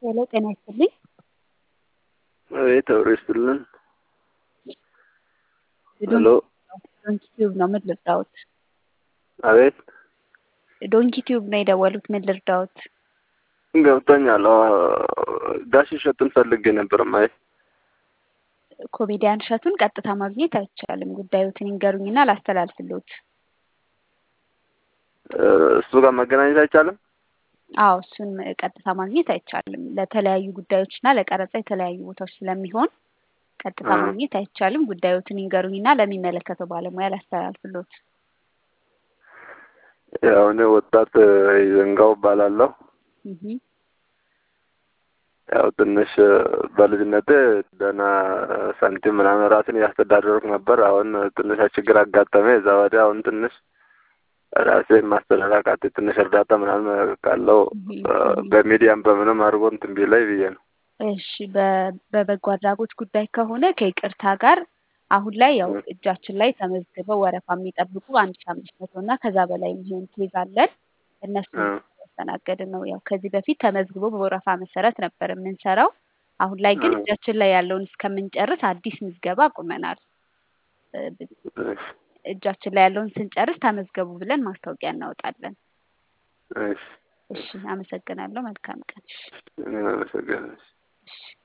ሄሎ ጤና ይስጥልኝ። አቤት አብሮ ይስጥልን። ሄሎ ዶንኪ ቲዩብ ነው። ምን ልርዳዎት? አቤት ዶንኪ ቲዩብ ነው የደወሉት። ምን ልርዳዎት? ገብቶኛል። ጋሽ እሸቱን ፈልጌ ነበር ማየት። ኮሜዲያን እሸቱን ቀጥታ ማግኘት አይቻልም። ጉዳዮትን ይንገሩኝና ላስተላልፍሎት። እሱ ጋር መገናኘት አይቻልም። አዎ እሱን ቀጥታ ማግኘት አይቻልም። ለተለያዩ ጉዳዮችና ለቀረጻ የተለያዩ ቦታዎች ስለሚሆን ቀጥታ አ። ማግኘት አይቻልም። ጉዳዮትን ይንገሩኝና ለሚመለከተው ባለሙያ ላስተላልፍሎት። ያው እኔ ወጣት ይዘንጋው እባላለሁ። እህ ያው ትንሽ በልጅነቴ ደህና ሳንቲም ምናምን ራሴን እያስተዳደርኩ ነበር። አሁን ትንሽ ችግር አጋጠመ። እዛ ወዲያ አሁን ትንሽ ራሴን ማስተዳደር አቃተኝ። ትንሽ እርዳታ ምናምን ካለው በሚዲያም በምንም አድርጎ እንትን ቢለኝ ብዬ ነው። እሺ በ- በበጎ አድራጎት ጉዳይ ከሆነ ከይቅርታ ጋር አሁን ላይ ያው እጃችን ላይ ተመዝግበው ወረፋ የሚጠብቁ አንድ ሺ አምስት መቶ እና ከዛ በላይ የሚሆን ኬዝ አለን። እነሱ እ። ያስተናገድን ነው። ያው ከዚህ በፊት ተመዝግቦ በወረፋ መሰረት ነበር የምንሰራው። አሁን ላይ ግን እ። እጃችን ላይ ያለውን እስከምንጨርስ አዲስ ምዝገባ አቁመናል። እ፣ እሺ እጃችን ላይ ያለውን ስንጨርስ ተመዝገቡ ብለን ማስታወቂያ እናወጣለን። እሺ እሺ፣ አመሰግናለሁ። መልካም ቀን። እሺ፣ እኔ አመሰግናለሁ። እሺ።